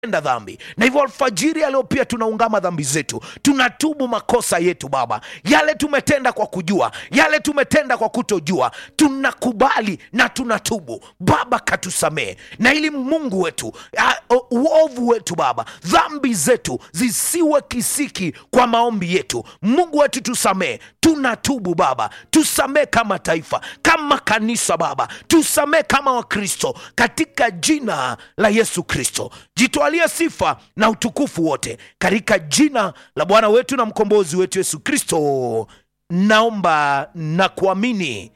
tumetenda dhambi na hivyo alfajiri ya leo pia tunaungama dhambi zetu tunatubu makosa yetu baba yale tumetenda kwa kujua yale tumetenda kwa kutojua tunakubali na tunatubu baba katusamee na ili mungu wetu ah, o- uovu wetu baba dhambi zetu zisiwe kisiki kwa maombi yetu mungu wetu tusamee tunatubu baba tusamee kama taifa kama kanisa baba tusamee kama wakristo katika jina la yesu kristo jitwalie sifa na utukufu wote katika jina la bwana wetu na mkombozi wetu yesu kristo naomba na kuamini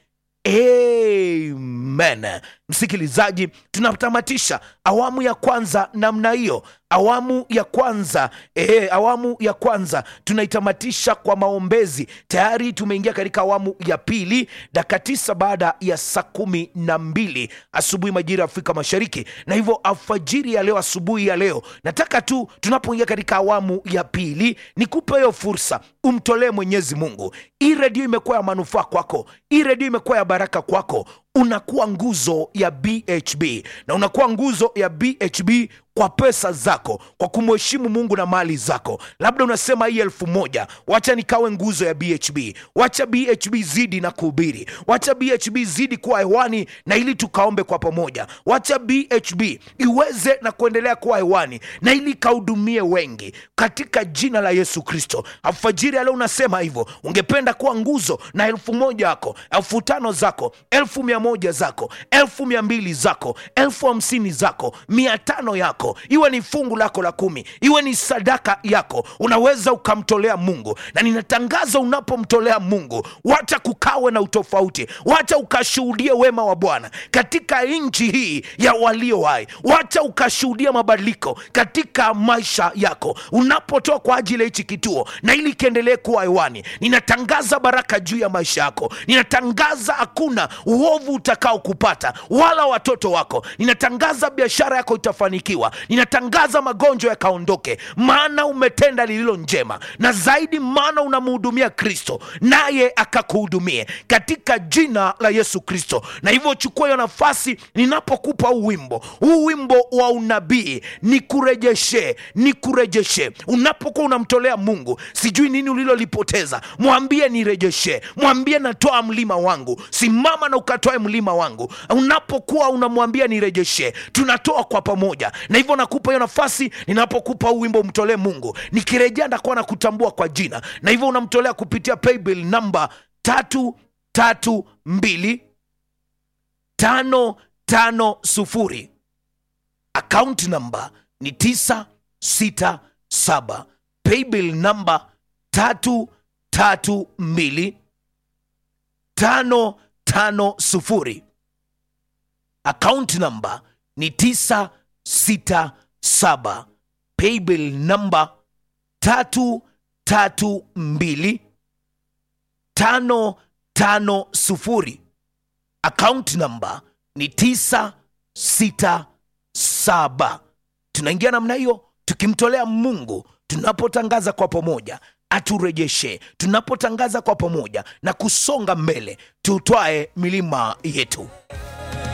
amen msikilizaji tunatamatisha awamu ya kwanza namna hiyo awamu ya kwanza e, awamu ya kwanza tunaitamatisha kwa maombezi tayari tumeingia katika awamu ya pili dakika tisa baada ya saa kumi na mbili asubuhi majira ya afrika mashariki na hivyo alfajiri ya leo asubuhi ya leo nataka tu tunapoingia katika awamu ya pili nikupe hiyo fursa umtolee mwenyezi mungu hii redio imekuwa ya manufaa kwako hii redio imekuwa ya baraka kwako unakuwa nguzo ya bhb na unakuwa nguzo ya bhb kwa pesa zako kwa kumheshimu mungu na mali zako labda unasema hii elfu moja wacha nikawe nguzo ya bhb wacha bhb zidi na kuhubiri wacha bhb zidi kuwa hewani na ili tukaombe kwa pamoja wacha bhb iweze na kuendelea kuwa hewani na ili ikahudumie wengi katika jina la yesu kristo alfajiri aleo unasema hivyo ungependa kuwa nguzo na elfu moja yako elfu tano zako elfu mia moja zako elfu mia mbili zako elfu hamsini zako mia tano yako iwe ni fungu lako la kumi iwe ni sadaka yako unaweza ukamtolea mungu na ninatangaza unapomtolea mungu wacha kukawe na utofauti wacha ukashuhudie wema wa bwana katika nchi hii ya walio hai wacha ukashuhudia mabadiliko katika maisha yako unapotoa kwa ajili ya hichi kituo na ili kiendelee kuwa hewani ninatangaza baraka juu ya maisha yako ninatangaza hakuna uovu utakao kupata wala watoto wako ninatangaza biashara yako itafanikiwa ninatangaza magonjwa yakaondoke maana umetenda lililo njema na zaidi maana unamhudumia kristo naye akakuhudumie katika jina la yesu kristo na hivyo chukua hiyo nafasi ninapokupa huu wimbo huu wimbo wa unabii nikurejeshe nikurejeshe unapokuwa unamtolea mungu sijui nini ulilolipoteza mwambie nirejeshe mwambie natoa mlima wangu simama na ukatoe mlima wangu unapokuwa unamwambia nirejeshe tunatoa kwa pamoja na hivyo nakupa hiyo nafasi ninapokupa huu wimbo mtolee mungu nikirejea ndakuwa na kutambua kwa jina na hivyo unamtolea kupitia paybill namba tatu tatu mbili tano tano sufuri akaunti namba ni 967 paybill namba 332 550 akaunti namba ni 967 paybill namba 332 550 akaunti namba ni 967 tunaingia namna hiyo tukimtolea mungu tunapotangaza kwa pamoja aturejeshe tunapotangaza kwa pamoja na kusonga mbele tutwae milima yetu